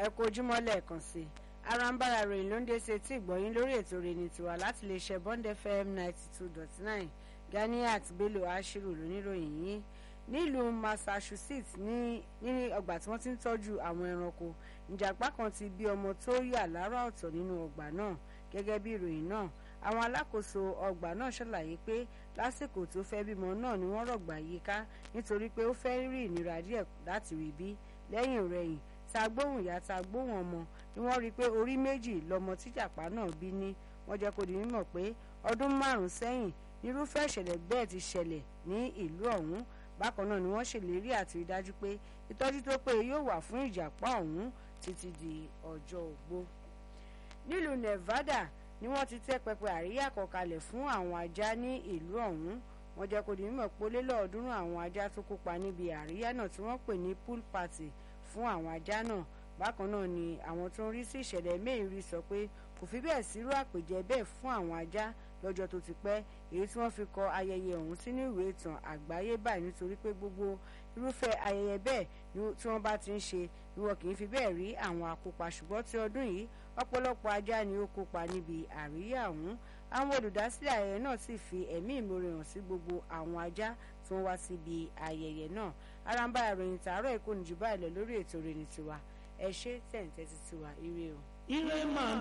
ẹ kú ojúmọ́ lẹ́ẹ̀kan sí i arambara ròyìn ló ń dé sí etí ìgbọ̀yìn lórí ètò rẹ̀ tiwa láti lè ṣe bond fm ninety two dot nine ganiat bello ashiru lóníròyìn yìí nílùú massachusetts ní ní ọgbà tí wọ́n ti ń tọ́jú àwọn ẹranko ìjàpá kan ti bí ọmọ tó yà lára ọ̀tọ̀ nínú ọgbà náà gẹ́gẹ́ bí ìròyìn náà àwọn alákòóso ọgbà náà ṣàlàyé pé lásìkò tó fẹ́ bímọ náà ni wọ́n rọ̀gbà yíká nítorí pé ó fẹ́ rí ìnira díẹ̀ láti rí bí lẹ́yìn rẹ̀yìn ta gbóhùn ìyá ta gbóhùn ọmọ ni wọ́n rí i pé orí méjì lọmọ tíjàpá náà bí ní wọ́n jẹ́ kó di mímọ̀ pé ọdún márùn-ún sẹ́yìn nírúfẹ́ ìṣẹ̀lẹ̀ bẹ́ẹ̀ ti ṣẹlẹ̀ ní ìlú ọ̀hún bákan náà ni wọ́n ṣèlérí àti rí dájú pé ìtọ́jú tó péye yóò wà fún ìjàpá ọ̀hún títí di ọjọ́ ogbó. nílùú Nevada ni wọ́n ti tẹ́ pẹpẹ àríyá kan kalẹ̀ fún àwọn ajá ní ìlú ọ̀hún wọ́n jẹ́ kó di mímọ̀ pé ó lé lọ́ọ̀ọ́dúnrún àwọn ajá tó kópa níbi àríyá náà tí wọ́n pè ní pool party fún àwọn ajá náà bákan náà ni àwọn tó ń rí sí ìṣẹ̀lẹ̀ mẹ́rin sọ pé kò fi bẹ́ẹ̀ sírú àpèjẹ bẹ́ẹ̀ fún àwọn ajá lọ́jọ́ tó ti pẹ́ èyí tí wọ́n fi kọ ayẹyẹ ọ̀hún sínú ìwé ìtàn àgbáyé báyìí nítorí pé gbogbo irúfẹ́ ayẹyẹ bẹ́ẹ̀ tí wọ́n bá ti ń ṣe ni wọn kì í fi bẹ́ẹ̀ rí àwọn akópa ṣùgbọ́n ti ọdún yìí ọ̀pọ̀lọpọ̀ ajá ni ó kópa níbi àríyá ọ̀hún àwọn olùdásílẹ̀ ayẹyẹ náà sì fi ẹ̀mí ìmoore hàn sí gbogbo àwọn ajá tí wọ́n wá síbi ayẹyẹ náà aramba ìròyìn tààrọ̀ èkó nìjú báyìí lọ lórí ètò ìròyìn tiwa ẹ ṣé tẹ̀ǹtẹ̀ ti tiwa ire o. ire máa